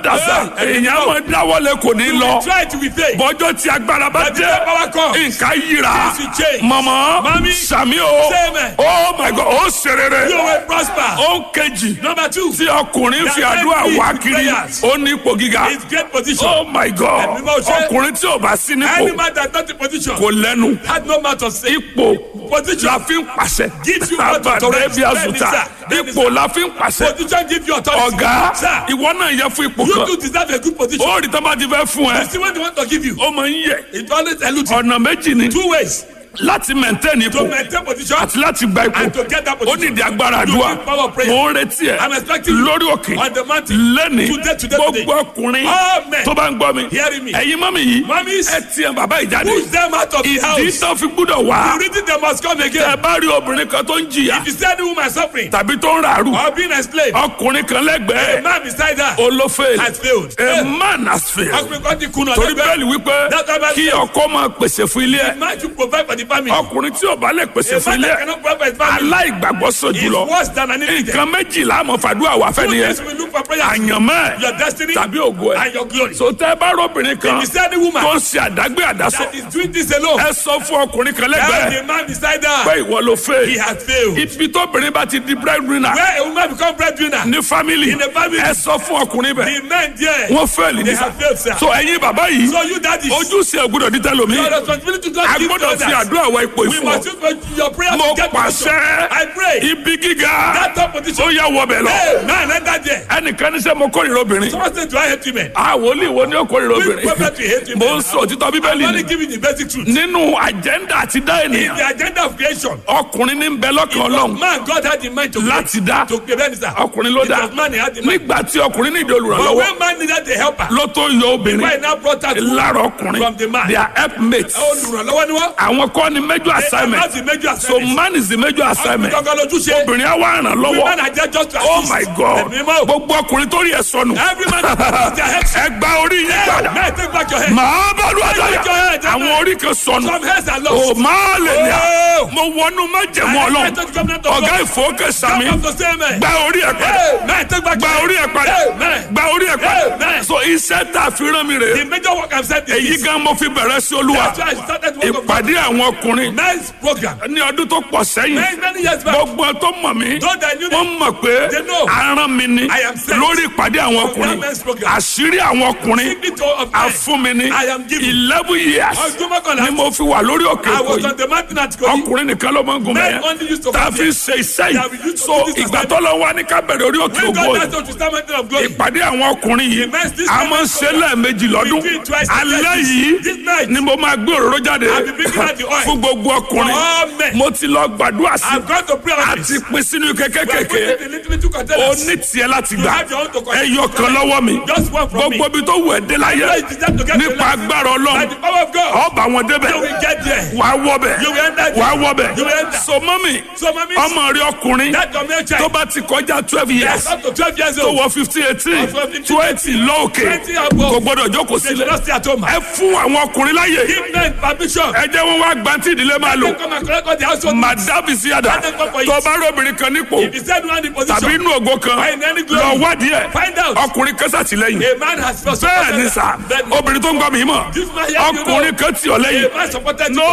dàsà Hey, èèyàn máa dáwọ́lé kò ní You lọ will try to be faith. bọ́jọ́ tí agbára bá But the dé power comes. nǹkan yíra Things will change. mọ̀mọ́ Mami, sàmí o say amen. oh my god ó ṣerere You will prosper. ó kejì Number two, tí ọkùnrin fi That àdúrà every wá kiri prayers ó ní ipò gíga is great position. oh my god Ẹ̀mí máa ṣe. ọkùnrin tí ò bá sí Any nípò man that not in position kò lẹ́nu had no mouth to say. ipò Position. la fi ń pàṣẹ Gives you what to abàdé correct. bí àzùtà Bẹ́ẹ̀ni, sir. Bẹ́ẹ̀ni, ipò la fi ń pàṣẹ Position give you authority. ọ̀gá Sir, ìwọ náà yẹ fún ipò you kan too deserve a good position. ó rí tán bá ti fẹ́ fún ẹ You see what they want to give you. ó máa ń yẹ It always eludes you. ọ̀nà méjì ni Two ways láti maintain ipò to maintain position àti láti gba ipò and to get that ó position. nídìí agbára You àdúrà need power of prayer. mo ń retí ẹ I'm expecting you lórí òkè on the mountain. lẹ́ni Today, today, gbogbo today. ọkùnrin All men tó bá ń gbọ́ mi hearing me. ẹ̀yin mọ́mí yìí Mummies, ẹ tiẹ̀ bàbá ìjáde push them out of the ìdí house. tó fi gbúdọ̀ wá The reason they must come ẹ again. bá rí obìnrin kan tó ń jìyà If you see any woman suffering tàbí tó ń ràrù or being enslaved, ọkùnrin kan a lẹ́gbẹ̀ẹ́ man beside her olófèèlì has failed. a man has failed Ọkùnrin kan ti kùnà torí lẹ́gbẹ̀ẹ́. bẹ́ẹ̀lì wípé That's why kí I ọkọ máa pèsè fún ilé ẹ Man should provide for the family. ọkùnrin tí ò bá lè pèsè A fún man ilé that ẹ cannot provide for his family aláìgbàgbọ́ sọ is jùlọ worse than an idiot. nǹkan méjìlá àmọ́ fàdúrà wà fẹ́ Two nìyẹn things we look for prayer. àyànmọ́ Your ẹ̀ destiny tàbí ògo ẹ̀ and your glory. so tẹ́ ẹ bá rọ́bìnrin kan If you see any woman tó ń ṣe àdágbé àdásọ that is doing this alone, ẹ sọ fún ọkùnrin kan tell lẹ́gbẹ̀ẹ́ the man beside pé her ìwọ ló he fẹ́ has failed. ibi tóbìnrin bá ti di breadwinner Where a woman become breadwinner, ní family In the family. ẹ sọ fún ọkùnrin bẹ́ẹ̀ the men there, wọ́n fẹ́ẹ̀lì they ní have failed, sir. so ẹ̀yin bàbá yìí So you daddies, ojúṣe ògbúdọ̀ dídá lomi your responsibility to God a give to gbọ́dọ̀ fi others. àdúrà wọ ipò We ìfún must ọ use for your prayer mo to get position. pàṣẹ I pray ibi gíga that top ó position. yà wọ bẹ̀ lọ Hey, man, enter there. ẹnìkan ní sẹ́ mo kórìíra obìnrin Someone say, do I hate women? àwọn olè wo ni ó kórìíra Which obìnrin prophet will hate mo women? ń sọ òtítọ́ I'm bíbélì only ni giving the basic truth. nínú àjẹ́ndà àti dá ènìyàn The agenda of creation. ọkùnrin ní bẹ lọ́kàn ọlọ́run Man, God had in mind to create. láti dá To create minister. ọkùnrin ló It dá was man he had in mind. nígbà tí ọkùnrin ní ìdí But olùrànlọ́wọ́ when man needed a helper, ló tó yọ obìnrin why now brought out lára ọkùnrin From the man. their helpmates olùrànlọ́wọ́ ni wọ́n. àwọn kọ́ ni major assignment Láti méjì so assignment. man is the major assignment Ọkùnrin kankan lójúṣe. obìnrin á wá ràn Women lọ́wọ́ are there just to oh assist. my god Ẹ̀mí mọ́. gbogbo ọkùnrin tó rí ẹ sọnù Every man has their head. ẹ gba orí yín Hey, padà man, take back your head. màá bá lu àdáyà Take your head, àwọn amen. orí kan sọnù Some heads are o lost. máa lè ní à Oh. mo wọnú májẹ̀mú I ọlọ́run expect the covenant of ọ̀gá God. ìfowókè sàmì Come to say amen. gba orí ẹ padà Hey, man, take back gba your orí head. ẹ padà Amen. gba orí ẹ padà Amen. so iṣẹ́ tá a fi rán mi rè The major work I'm saying èyí is this. gan mo fi bẹ̀rẹ̀ sí olúwa That's why I started the work of God. ìpàdé àwọn ọkùnrin Men's program. ní ọdún tó pọ̀ sẹ́yìn Many, many years back. gbogbo ẹ tó mọ̀ mí Those that knew wọ́n me, mọ̀ pé They know. aràn mi ni I am sent. lórí ìpàdé àwọn ọkùnrin that men's program. àṣírí àwọn ọkùnrin secret of men. àfún mi ní I am given. eleven years Ọdún mọ́kànlá. ni mo fi wà lórí òkè I èkó was yìí on the mountain at Kogi. ọkùnrin nìkan ló máa ń gun Men mẹ́yẹn only used to tá a come fi here. ṣe iṣẹ́ That we yìí used to so do this ìgbà assignment. tó lọ wá ní ká bẹ̀rẹ̀ orí òkè When ògo God yìí asked us to start mountain of glory. ìpàdé àwọn ọkùnrin yìí Immense this a máa ń ṣe lẹ́ẹ̀mejì lọ́dún We do it twice a alẹ́ day. yìí This night. ni mo máa gbé òróró jáde I'll be bringing out the oil. fún gbogbo ọkùnrin For all men. mo ti lọ gbàdúrà sí I've gone to pray on àti this. pín sínú We are kékèké putting the little little o containers. ní tiẹ̀ láti You gbà have your own to collect. ẹyọ kan lọ́wọ́ mi Just one from me. gbogbo ibi tó wù ẹ́ dé láyé Where is the time to get to nípa life? agbára By ọlọ́run the power of God. ọba wọn débẹ̀ You will get there. wàá wọ bẹ̀ You will enter there. wàá wọ bẹ̀ You will enter. so mọ́mì So, mommy, ọmọ rí ọkùnrin that your male tó child bá ti kọjá twelve years that's up to 12 years tó old. wọ fifteen eighteen Of 15, twenty lóòkè 20 above. kò gbọdọ̀ jókòó They should sílẹ̀ not stay at home. ẹ fún àwọn ọkùnrin láyè Give men permission. ẹ jẹ́ wọn wá gbantí ìdílé máa lò They come and collect all the household. madabi síyàdá Let them come for it. tó bá rí obìnrin kan nípò If he said one in tàbí position, inú ògo kan Find any glory. lọ wádìí ẹ Find out. ọkùnrin kan sàtìlẹ́yìn a man has first bẹ́ẹ̀ ni sà obìnrin tó ń gbọ́ mi mọ̀ This man here, you ọkùnrin know. kan tì ọ́ lẹ́yìn A man supported no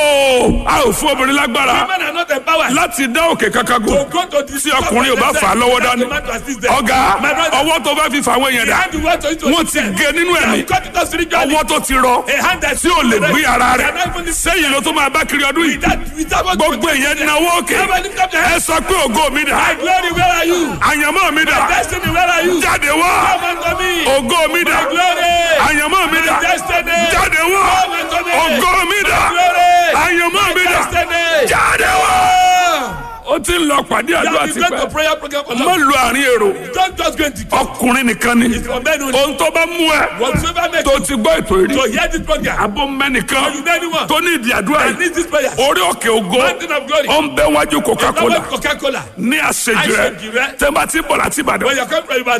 a ò fún obìnrin lágbára Women are not empowered. láti dá òkè kankan To gùn go to the tí ọkùnrin ò bá fà á lọ́wọ́ dání ọ̀gá ọwọ́ tó bá fi fà àwọn èèyàn dá wọ́n ti gé nínú ẹ̀mí ọwọ́ tó ti rọ tí ò lè gbé ara rẹ̀ sẹ́yìn ló tó máa bá kiri ọdún yìí gbogbo èèyàn náwó òkè ẹ sọ pé ògo mi dà My glory, where are you? àyànmọ́ mi dà Destiny, where are you? jáde wá Come unto me. ògo mi dà My glory. àyànmọ́ mi dà My destiny. jáde wá Come unto me. ògo mi dà My glory. àyànmọ́ mi dà Destiny. jáde wá. ó ti ń lọ pàdé You àdúrà have been going to tipẹ́ prayer program for má long. lu àárín èrò Don't just go into ọkùnrin nìkan ni for men only. ohun tó bá mú ẹ Whatsoever makes tó you ti gbọ́ ètò ìrí to hear this program, abó mẹ́nìkan you know anyone tó ní ìdí àdúrà that yìí needs this prayer. orí òkè ògo Mountain of glory. ó ń bẹ wájú coca-cola Coca-Cola. ní àṣejù rẹ Àṣejù rẹ. tẹ́ bá ti bọ̀ láti ìbàdàn When you come from Ibadan,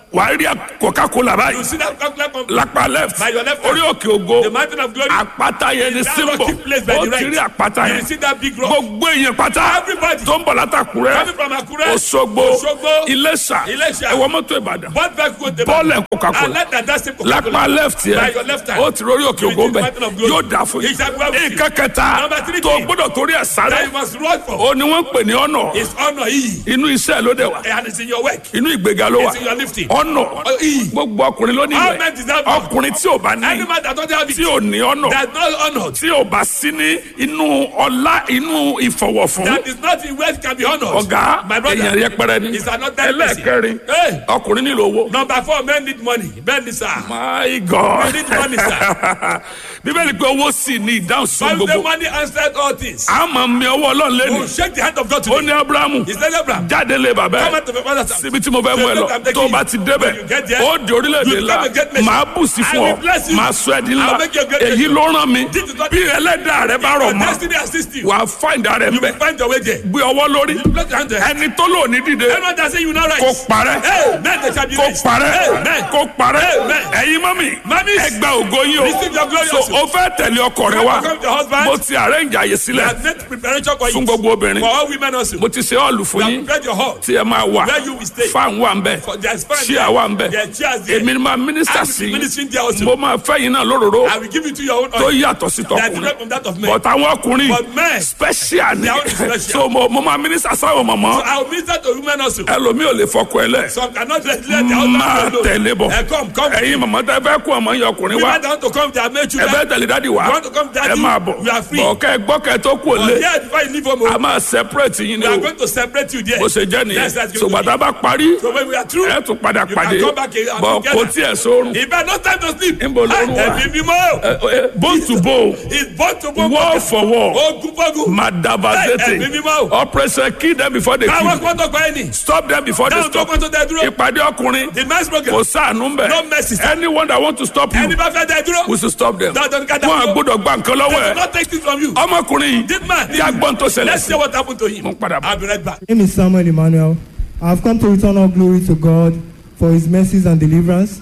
wàá rí coca-cola You báyìí see that Coca-Cola company? lápá left By your left orí hand. òkè ògo The mountain of glory. àpáta yẹn ni That símbọ̀ rocky place by ó the ti right. rí àpáta You yẹn see that big rock. gbogbo èèyàn pátá Everybody. tó ń bọ̀ látàkùrẹ́ Coming from Akure. Òṣogbo Òṣogbo. Iléṣà Iléṣà. ẹ̀wọ̀ mọ́tò Ìbàdàn What back go to bọ́ọ̀lù ẹ̀ coca-cola And let that that same Coca-Cola. lápá left By yẹn your left hand. ó ti rórí òkè You ògo see the bẹ̀ mountain of glory. yóò dà fún He shall go with you. nǹkan kẹta Number three tó thing. gbọ́dọ̀ torí ẹ̀ That sáré you must run for. ó ní wọ́n ń pè ní ọ̀nà It's honor yìí. inú iṣẹ́ ló dẹ̀ wá And it's in your work. inú ìgbéga ló wà It's in your lifting. ọ̀nà Oh, iyì. gbogbo ọkùnrin ló ní All ìwẹ̀ men deserve it. ọkùnrin tí ò bá ní Any man that don't have tí it. ò ní ọ̀nà That not honored. tí ò bá sí ní inú ọlá inú ìfọwọ́fún That is not in wealth can be honored. ọ̀gá My brother. èèyàn yẹpẹrẹ ni Is another person. ẹlẹ́ẹ̀kẹrin Hey. ọkùnrin nílò owó. Number four, men need money. Men need sir. my god We need money, sir. bíbélì pé owó sì ní ìdáhùn sí Bible say gbogbo money answered all things. a máa mi ọwọ́ ọlọ́run We lẹ́nu will shake the hand of God ó ní today. abrahamu He said, Abraham, jáde lé bàbá come ẹ out of your father's house. síbi tí mo fẹ́ mú ẹ lọ I'm taking tó o bá you. ti débẹ̀ When you get there, ó di orílẹ̀-èdè you ńlá become a great nation. màá bù sí I fún will ọ bless you. màá sọ ẹ́ di I ńlá will make you a great èyí nation. ló rán mi This is what- bí ẹlẹ́dàá rẹ bá rọ̀ Your mọ́ destiny assist you. wàá fáìndà rẹ You mbẹ will find your way there. gbé ọwọ́ lórí Place your hand there. ẹni tó lò ní dìde Everyone that say you now kó rise. parẹ́ Hey, men they shall be kó raised. parẹ́ Amen. kó parẹ́ Amen. ẹ̀yin mọ́mì Mummies, ẹgbẹ́ ògo yín receive your glory o so also. o fẹ́ tẹ̀lé ọkọ rẹ wá Welcome your husband. mo ti arrange àyè We sílẹ̀ have made preparation for fún you. gbogbo obìnrin For all women also. mo ti ṣe ọ́ọ̀lù We fún have yín prepared your hall. tí ẹ máa wà Where you will stay. fan wà ń bẹ̀ For there's fan ṣíà there. wà ń bẹ̀ There are chairs there. èmi ni máa mínísítà I will sí be ministering there also. mo máa fẹ́ yín náà lóróró I will give it to your own tó oil. yàtọ̀ sí That is tọkùnrin different from that of men. but àwọn ọkùnrin But men, special ni They are only special. so mo mo máa mínísítà sáwọn mọ̀mọ́ I will minister to women also. ẹlòmíì ò lè fọkọ ẹ lẹ̀ Some cannot let let their husband máa alone. tẹ̀lé bọ̀ Eh, come, come. ẹ̀yin mọ̀mọ́ tẹ fẹ́ kó ọmọ yẹn ọkùnrin wá Women that want to come, they have made ẹ children. fẹ́ tẹ̀lé dádì wá You want to come, daddy? ẹ máa bọ̀ You are free. bọ̀ kẹ́ ẹ gbọ́ kẹ́ ẹ tó kú But òlé yeah, before you leave home, a oh, máa separate yín ni we are o going to separate you there. bó ṣe jẹ́ nìyẹn Yes, that's going to ṣùgbọ́n tá a be. bá parí So when we are through, ẹ tún padà you pàdé can come back and bọ̀ together. kò tiẹ̀ sórun If I no time to sleep, Níbo lorun wà? ẹ̀mí mímọ́. Ẹ- ẹ- bone to bone It's born to born. wall for wall Ogun fogun. madabazete Ẹ- ẹ̀mí mímọ́. operation kill them before they Káwọn kill kọ́ tó pa ẹni. stop them before they Dáhùn tó stop kọ́ tó dẹ dúró. ìpàdé ọkùnrin The men's program. kò sáànù mbẹ No mercy, sir. anyone that want to stop you Ẹni bá fẹ́ dẹ dúró. we should stop them Dandan ká dá wọn dúró. àgbọ́dọ̀ gba nǹkan lọ́wọ́ They ẹ will not take this from you. ọmọkùnrin yìí This man. tí a gbọ́n tó ṣẹlẹ̀ Let's sí see what happened to him. mo ń padà bọ̀. I'll be right back. My name is Samuel Emmanuel. I have come to return all glory to God for his mercies and deliverance.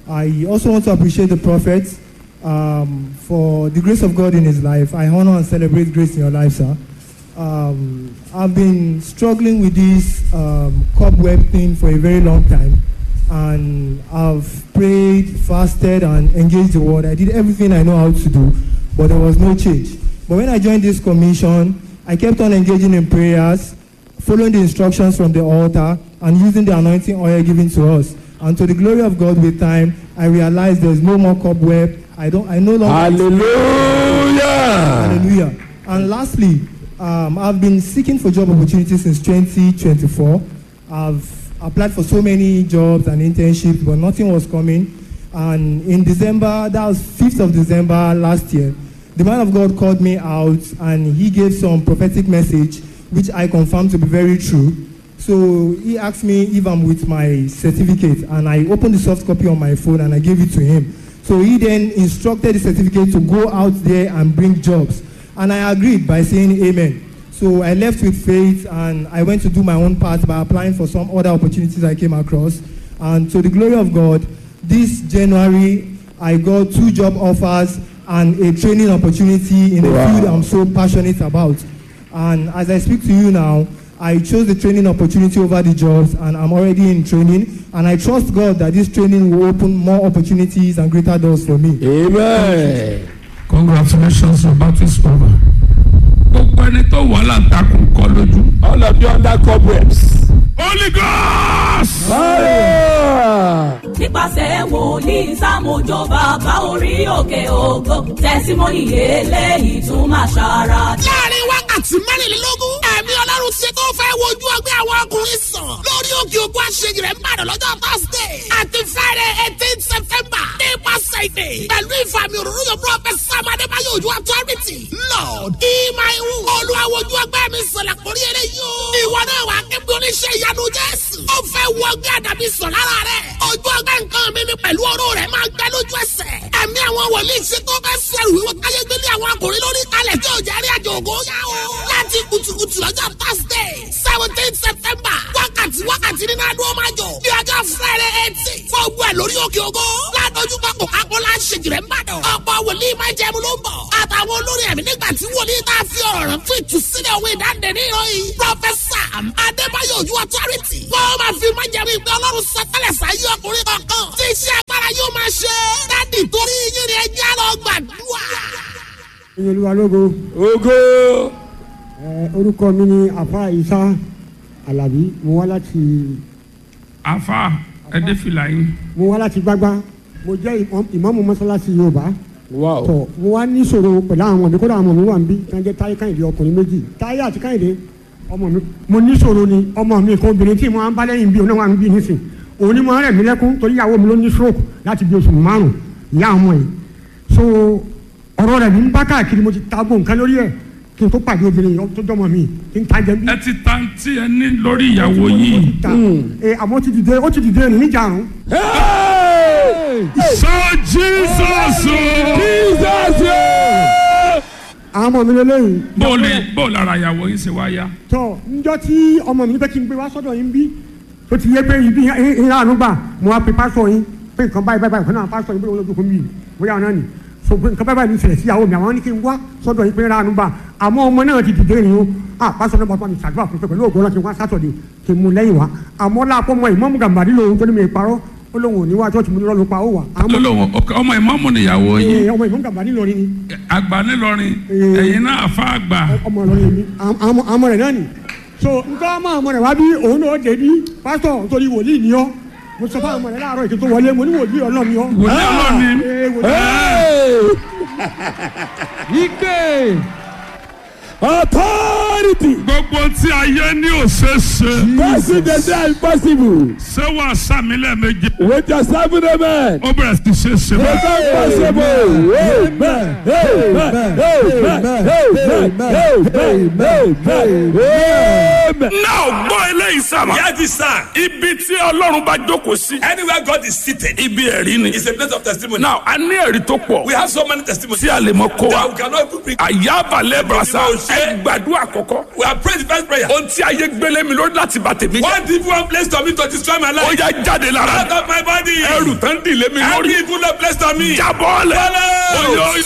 I also want to appreciate the prophet um, for the grace of God in his life. I honor and celebrate grace in your life, sir. Um, I've been struggling with this um, cobweb thing for a very long time. And I've prayed, fasted, and engaged the word. I did everything I know how to do, but there was no change. But when I joined this commission, I kept on engaging in prayers, following the instructions from the altar, and using the anointing oil given to us. And to the glory of God, with time, I realized there's no more cobweb. I don't. I no longer. Hallelujah. Hallelujah. And lastly, um, I've been seeking for job opportunities since 2024. I've applied for so many jobs and internships, but nothing was coming. And in December, that was 5th of December last year, the man of God called me out and he gave some prophetic message, which I confirmed to be very true. So he asked me if I'm with my certificate, and I opened the soft copy on my phone and I gave it to him. So he then instructed the certificate to go out there and bring jobs. And I agreed by saying amen. So I left with faith and I went to do my own part by applying for some other opportunities I came across. And to the glory of God, this January I got two job offers and a training opportunity in a Wow. field I'm so passionate about. And as I speak to you now, I chose the training opportunity over the jobs and I'm already in training. And I trust God that this training will open more opportunities and greater doors for me. Amen. congratulations your battle is over. gbogbo ẹni tó wà láǹtakùn kọ lójú. All of you under cobwebs. holy ghost. Fire. nípasẹ̀ wòlíì sámójó bàbá orí òkè ògo tẹsímọ́nì eléyìí tún máa ṣara. láàrin wákàtí mẹ́rìnlélógún ẹ̀mí ọlọ́run ti tó fẹ́ wojú ọgbẹ́ àwọn ọkùnrin sàn lórí òkè ògo àṣeyìí rẹ̀ ń bàdàn lọ́jọ́ thursday àti friday eighteen september nípasẹ̀ ìdè pẹ̀lú ìfàmì òróró yóò prophet sam adébáyé ojú authority lord ìmọ̀-ẹ̀wù olùwàwọ̀jú ọgbẹ́ mi sọ̀lẹ̀ kórí eré yóò ìwọ náà wà kébí oníṣẹ́ ìyanu jésù ó fẹ́ wọ ọgbẹ́ àdàbí sọ̀ lára rẹ̀ ojú ọgbẹ́ nǹkan mi ni pẹ̀lú ọ̀rọ̀ rẹ̀ máa gbẹ lójú ẹsẹ̀ ẹ̀mí àwọn wòlíì ṣe tó fẹ́ sẹ́rù wíwọ́ káyé gbélé àwọn akùnrin lórí kalẹ̀ tí ò jẹ́ rí àjò ògo yá o láti kùtùkùtù lọ́jọ́ thursday seventeen september wákàtí wákàtí nínú adó máa jọ ní ọjọ́ friday eighteen fún ogun ẹ̀ lórí òkè ògo ládójú pápọ̀ kápọ́lá ṣèjìrẹ́ ń bàdàn ọ̀pọ̀ wòlíì máa jẹun ló ń bọ̀ àtàwọn olórí ẹ̀mí nígbà tí wòlíì tá a fi ọ̀rọ̀ rẹ̀ fún ìtúsílẹ̀ òwe ìdáǹdè ní ìròyìn pọfẹsà adébáyọ̀ ojú ọtọ́rìtì wọ́n máa fi máa jẹun ìgbẹ́ ọlọ́run sọtẹ́lẹ̀ sáyé ọkùnrin kọ̀ọ̀kan tí iṣẹ́ agbára yóò máa ṣe dádì torí yín ni ẹjẹ́ lọ gbàdúrà. ìyẹlúwa lógo Ògo. ẹ orúkọ mi ni afa isa alabi mo wá láti afa ẹdẹ fìlà yín. mo wá láti gbágbá mo jẹ́ ìmọ̀- ìmáàmù mọ́sálásí yorùbá Wow. tọ mo wá níṣòro pẹ̀lú àwọn ọmọ mi kódà àwọn ọmọ mi wà ń bí tí wọ́n jẹ́ táyé káyìndé ọkùnrin méjì táyé àti káyìndé ọmọ mi mo níṣòro ni ọmọ mi kan obìnrin tí mo máa ń bá lẹ́yìn bí òun náà wà ń bí nísìn òun ni mo rẹ̀ mí lẹ́kún torí ìyàwó mi ló ní stroke láti bí oṣù márùn ìyá ọmọ yìí so ọ̀rọ̀ rẹ̀ mi ń bá káàkiri mo ti ta gbó nǹkan lórí ẹ̀ kí n tó pàdé obìnrin yìí tó jọmọ mi kí n ta jẹ bí ẹ ti ta tí ẹ ní lórí ìyàwó yìí. ta ẹ àmọ́ ó ti dìde ó ti dìde ní níjàrún Hey! sọ jesus o. Jesus. yeah! àwọn ọmọ mi lélẹ́yìn bó o lè bó o lára ìyàwó yín ṣe wá yá. tọ njọ tí ọmọ mi ní fẹ́ kí n gbé wá sọ́dọ̀ yín bí tó ti yẹ pé ibi ìhà ànúgbà mo wá pe pásọ yín pé nǹkan báyìí báyìí kan náà pásọ yín pé olójú kò mí bóyá ọ̀nà ni so pé nǹkan báyìí báyìí ní ìṣẹ̀lẹ̀ sí ìyàwó mi àwọn ní kí n wá sọ́dọ̀ yín pé ìhà ànúgbà àmọ́ ọmọ náà ti dìde nìyó à pásọ náà bàbá mi ṣàdúrà fún pé pẹ̀lú ògbó náà kí n wá sátọ̀dẹ̀ kí n mú lẹ́yìn wá àmọ́ láàpọ̀ mọ ìmọ̀mù gàmbàdì lòun tó ní mi parọ́ ó lóun ò ní wá chọ́ọ̀chì mo ní lọ́ọ́ pa ó wà àmọ́ lọ́lọ́wọ́ ọmọ ìmọ̀mù nìyàwó yín ẹ, ọmọ ìmọ̀mù gàmbàdì lọ́ọ́ ni àgbà nílọrin Eh. ẹ̀yin náà fa àgbà. ọmọ ìlọrin mi àmọ àmọ rẹ náà ni so nǹkan ọmọ àmọ rẹ wá bí òun náà dé bí pásítọ̀ nítorí wòlíì ni ọ mo sọ fún àmọ rẹ láàárọ̀ ètò tó wọlé mo ní wòlíì ọlọ́run ni ọ. wòlíì ọlọ́ni. Ee, wòlíì Hey! Ike. Authority. gbogbo tí ayé ní òṣèṣe Passing the day impossible. ṣé wàá sàmì lẹ́ẹ̀mejì With your seven amen. ó bẹ̀rẹ̀ sí ṣe ṣe It's báyìí. impossible. Amen. Amen. Amen. Amen. Amen. Amen. náà gbọ́ eléyìí sàmà. Hear this sound. ibi tí ọlọ́run bá jókòó sí. Anywhere God is seated ibi ẹ̀rí ni. is a place of testimony. náà a ní ẹ̀rí tó pọ̀ We have so many testimonies tí a lè mọ kó that we wa. cannot even bring. àyàbálẹ̀ brasa Ìdìbò ṣe. ẹ gbàdúrà kọ̀kọ́. We have prayed the first prayer. ohun tí ayé gbélé mi lórí láti bà tèmi jẹ́. One evil one place to me to destroy my ó life. yá jáde lára Out of my body. ẹrù tán dìlé mi Every lórí. evil one place to me. jábọ́ lẹ̀. Follow. Oyo, oyo.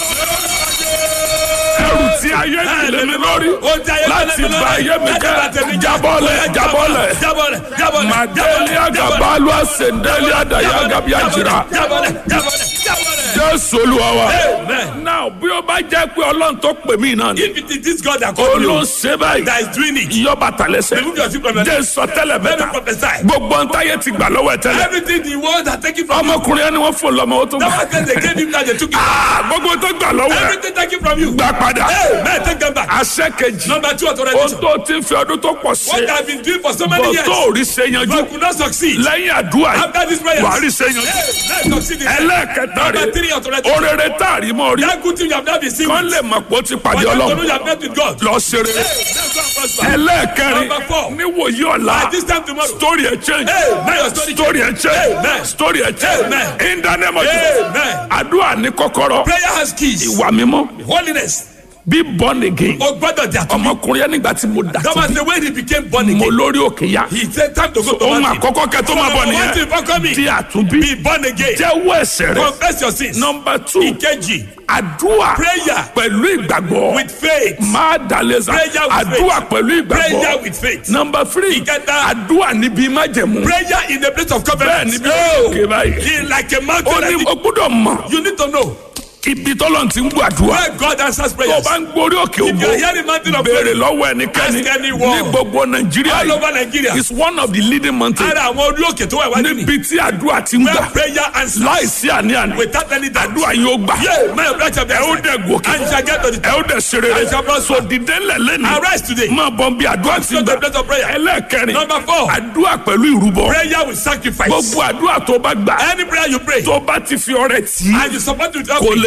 ẹrù tí ayé dìlé mi lórí. Ó ti ayé láti gbélé mi bà lórí. ayé mi Láti bà tèmi jẹ́. jẹ́. jábọ́ lẹ̀ jábọ́ lẹ̀. Jábọ́lẹ̀ jábọ́lẹ̀. Màdélé agabalu asendeli adaya gabi ajira. Jábọ́lẹ̀ jábọ́lẹ̀ jábọ́lẹ̀. Jésù Olúwa wa. Amen. Náà bí ó bá jẹ́ pé Ọlọ́run tó pè mí náà ni. If it is this God that called you Olóṣè báyìí. that is doing it, Iyọ́ba tàlẹ́sẹ̀. remove your children. Jẹ́ sọ tẹ́lẹ̀ Let me mẹ́ta. prophesy. Gbogbo ntáyé ti gbà lọ́wọ́ ẹ̀ tẹ́lẹ̀. Everything the world has taken from you. Ọmọkùnrin ẹni wọ́n fò lọ́mọ ó tó The gbà. one thing they gave him now they took it. Ah, Gbogbo tó gbà lọ́wọ́ ẹ̀ Everything taken from you. gbà padà. Amen. Take them back. Àṣẹ kejì. Number two Ó authorization. tó ti ń fi ọdún tó pọ̀ What ṣe. I've been doing for so many Bọ̀ years. tó ò rí ṣe yanjú. But could not succeed. Lẹ́yìn àdúrà yìí, After this prayer. wà á rí ṣe yanjú. Let's succeed in Ẹlẹ́ẹ̀kẹta Number three rẹ̀. authorization. Orere tá a rí mọ́ rí. That good thing you have not been seen. Kán lè mọ̀ pé ó ti pàdé But you know Ọlọ́run. you have met with God. Lọ ṣe rere. Let's go and prosper. ẹlẹ́ẹ̀kẹrin Number four. níwòyí ọ̀la By this time tomorrow. story ẹ̀ change Hey, now your story story ẹ̀ change Amen. story ẹ̀ change Amen. in the name of Jesus Amen. àdúrà ní kọ́kọ́rọ́ Prayer has keys. ìwà mímọ́ Holiness. bí born again O gbọ́dọ̀ jà tó. ọmọkùnrin yẹn nígbà tí mo dà That tó was the way he became born mo again. lórí òkè ya He said time to go to ohun mountain. àkọ́kọ́ kẹ́ tó máa bọ̀ One thing nìyẹn for coming. di àtúnbí Be born again. jẹ́wọ́ ẹ̀ṣẹ̀ rẹ̀ Confess your sins. number two Ìkejì. àdúrà Prayer. pẹ̀lú ìgbàgbọ́ With faith. máa dàlẹ́sà Prayer with àdúrà faith. pẹ̀lú Prayer ìgbàgbọ́ with faith. number three Ìkẹta. àdúrà níbi májẹ̀mú Prayer in the place of bẹ́ẹ̀ covenant. níbi òkè báyìí. In like a ó mountain. ní like o this. gbúdọ̀ mọ̀ You need to know ibi tọ́lọ̀ ti ń gbàdúrà where God answers tó o prayers. bá ń gbórí òkè If you ògbó are hearing mountain of béèrè prayer, lọ́wọ́ ẹnikẹ́ni Ask anyone. ní gbogbo nàìjíríà all over yìí Nigeria. is one of the leading mountains Ara àwọn orí òkè tó wà wájú ni. níbi tí àdúrà ti ń Where gbà prayer answers. láìsí àní-àní Without any doubt. àdúrà yóò gbà Yeah, my brother shall be ẹ ó answered. dẹ̀ gòkè And shall get to the ẹ ó dẹ̀ ṣe rere And shall prosper. so dìde ńlẹ̀ lẹ́nu Arise today. máa bọ̀ bí àdúrà ti to ń the gbà place of prayer. ẹlẹ́ẹ̀kẹrin Number four. àdúrà pẹ̀lú ìrúbọ Prayer with sacrifice. gbogbo àdúrà tó bá gbà Any prayer you pray tó bá ti fi ọrẹ tì í and you support with kò lè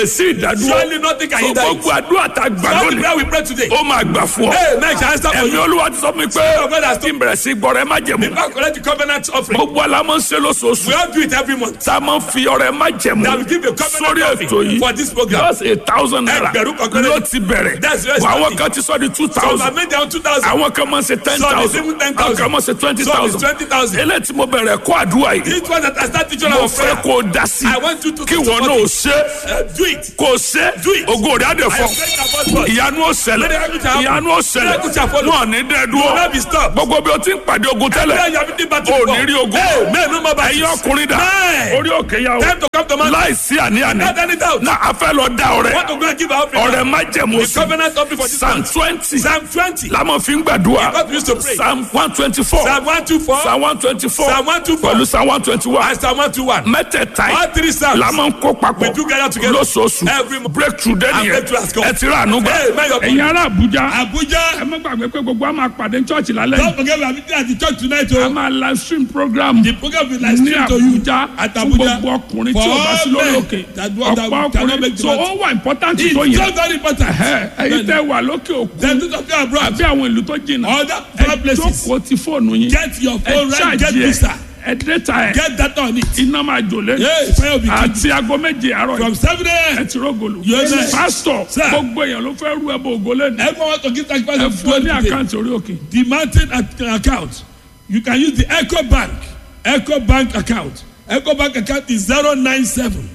sí ìdádúró Surely nothing can so hinder it. gbogbo àdúrà tá a gbà All the lónìí prayer we pray today. ó máa gbà fún ọ Hey, man, shall answer for ẹ̀mí you. olúwa ti sọ fún mi pé of God has kí n bẹ̀rẹ̀ sí gbọ́rẹ̀ má jẹ̀mú Back collect the covenant offering. gbogbo alamọ̀ ń ṣe We lóṣooṣù all do it every month. tá a máa ń fi ọrẹ má jẹ̀mú That we give a covenant sórí offering ètò yìí for this program. just a thousand naira Ẹgbẹ̀rún kan péré. ló ti bẹ̀rẹ̀ That's where it's àwọn starting. kan ti sọ di two So I thousand made down two thousand. àwọn kan máa ń ṣe ten Some is thousand even 10,000. àwọn kan máa ń ṣe twenty Some is thousand 20,000. eléyìí tí mo bẹ̀rẹ̀ kó àdúrà yìí This one that I start teaching mo our fẹ́ prayer. kó o dá sí I want you to kí to wọn support náà it. ṣe Uh, do it. kó o ṣe Do it. ògo rẹ̀ á dẹ̀ I fọ́ am praying about God. ìyanu ó ṣẹlẹ̀ Miracle shall happen. ìyanu ó ṣẹlẹ̀ Miracle shall follow. wọn ò ní dẹ́ You will not be dúró stopped. gbogbo bí o ti ń pàdé ogun Prayer tẹ́lẹ̀ you have been battle o ò for. ní rí ogun Hey, man, no more battles. ẹ̀yin ọkùnrin dà Man. orí òkè yà o Time to come to man. láìsí àní-àní Not any doubt. na a fẹ́ lọ dá ọrẹ Want to go and give our offering. ọrẹ má jẹ̀mú The sí covenant offering for this psalm month. twenty Psalm twenty. lámọ̀ fi ń gbàdúrà God used to pray. psalm one twenty four Psalm one two four. psalm one twenty four Psalm 124. pẹ̀lú psalm one twenty one And Psalm one two one. mẹ́tẹ̀ẹ̀ta All yìí three psalms. la máa ń kó papọ̀ We do gather together. lóṣooṣù Every month. breakthrough dé And nìyẹn breakthrough has come. ẹ ti rà ànú gbà Hey, man, your- ẹ̀yin ará Àbújá Abuja. ẹ má gbàgbé pé gbogbo a máa pàdé church lálẹ́ Don't yìí forget we are meeting at the church tonight. a Oh. máa live stream program The program will like ní stream to you Àbújá at fún Abuja. gbogbo ọkùnrin For tí o bá sí all lórí men òkè that do- that ọ̀pọ̀ cannot make ọkùnrin the so matter. ó wà important It's tó so yẹ very important. ẹ ẹ̀yin tẹ́ wà lókè òkun Then do something abroad. àbí àwọn ìlú tó jìnnà Other ẹ foreign places. jókòó ti fóònù yín Get your ẹ phone right. Get ṣáàjì ẹ visa. ẹ dẹ́ta ẹ Get data on it. iná máa jò lé Hey, prayer will be kept. àti aago méje àárọ̀ From yìí seven ẹ a.m. ti rọ́gòlù Yes, sir. pásítọ̀ Sir. gbogbo èèyàn ló fẹ́ rú ẹbọ ògo lẹ́nu Everyone want to give sacrifice ẹ of fún ọ ní God today. àkáǹtì orí òkè The mountain ac- account. You can use the Echo Bank. Echo Bank account. Echo Bank account is zero nine seven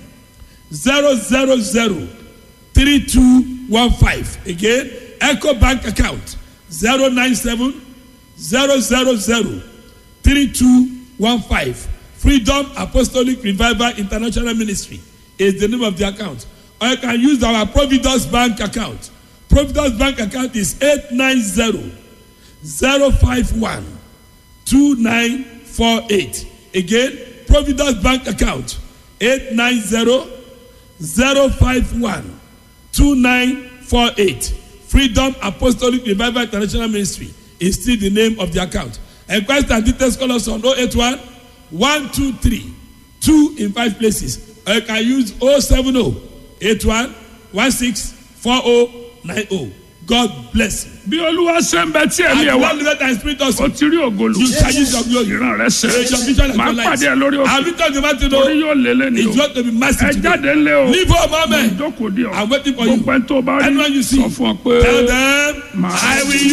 zero zero zero three two one five. Again, Echo Bank account zero nine seven zero zero zero three two one five. Freedom Apostolic Revival International Ministry is the name of the account. Or you can use our Providence Bank account. Providence Bank account is eight nine zero zero five one two nine four eight again providence bank account eight nine zero zero five one two nine four eight freedom apostolic revival international ministry is still the name of the account enquest and details call us on oh eight one one two three two in five places or you can use oh seven oh eight one one six four oh nine oh god bless you. bí olúwa ṣe ń bẹ tí ẹ̀mí ẹ̀ and wá one live and spirit also. o ti rí ògolo You shall use your glory. ìran rẹ ṣe Your vision and máa your light. pàdé ẹ lórí I'll òkè be talking about you torí know. yóò lélẹ̀ ní It's o going to be massive ẹ today. jáde ńlẹ̀ o Leave home, amen. ìjókòó di ọ I'm waiting for you. gbogbo ẹni tó bá rí Anyone you see. sọ fún ọ pé Tell them, Màá- I will